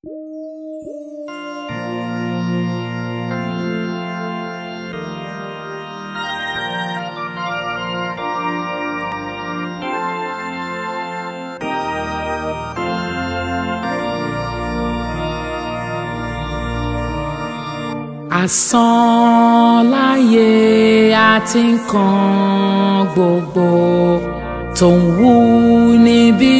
Asán láyé àti nǹkan gbogbo tó ń wú níbí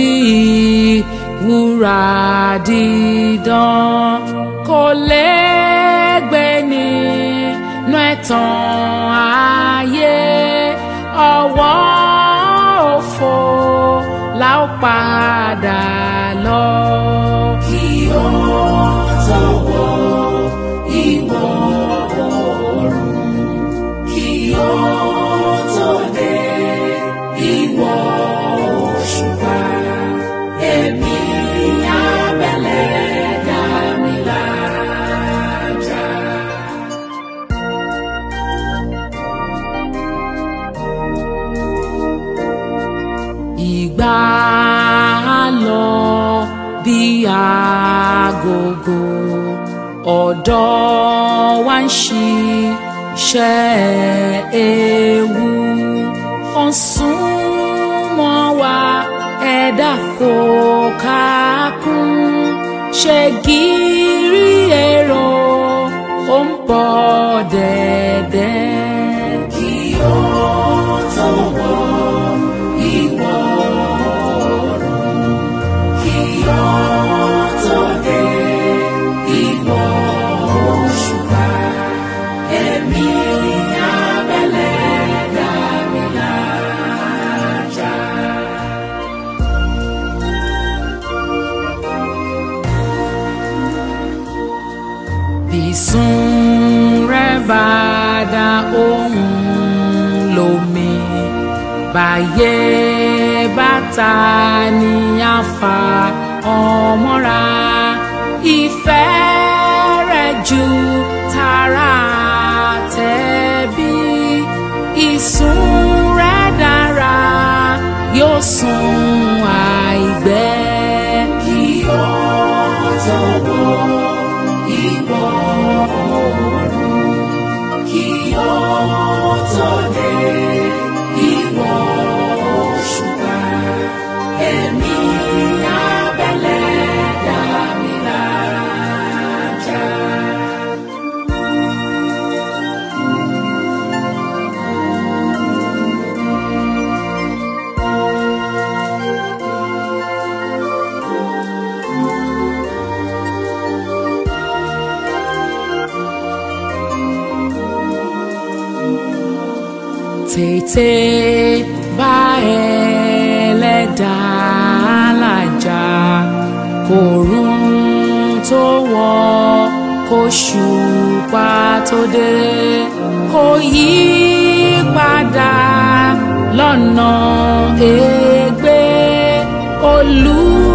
wúrà dídán kò lẹ́gbẹ́ nínú ẹ̀tàn ayé ọwọ́ òfo la ó padà lọ. kí ó tó wọ ìwọ̀ oòrùn kí ó tó dé ìwọ̀ òṣùpá èmi abẹ́lẹ̀ dá mi lájà. ìgbà á lọ bí agogo ọ̀dọ́ wa ń ṣiṣẹ́ ewu ó ń súnmọ́ wa ẹ̀dá kò kákún ṣe gírí èrò ó ń bọ̀ dẹ̀dẹ̀. kí ó tó wọ ìwọ̀ oòrùn kí ó tó dé ìwọ̀ òṣùpá èmi abẹ́lẹ̀ dá mi lájà. Bísún rẹ̀ bá dá ohùn lómi báyé bàtà ní àfà ọmọra ìfẹ́ rẹ̀ ju tara tẹ̀bí ìsún rẹ̀ dára yóò sùn àìgbẹ́. kí ó tó wọ ìwọ̀ oòrùn kí ó tó dé ìwọ̀ òṣùpá èmi abẹ́lẹ̀ dá mi lájà. tètè bá ẹlẹ́dàá làjà kòrún tó wọ̀ kóṣùpá tó dé kò yí padà lọ́nà ègbé olú.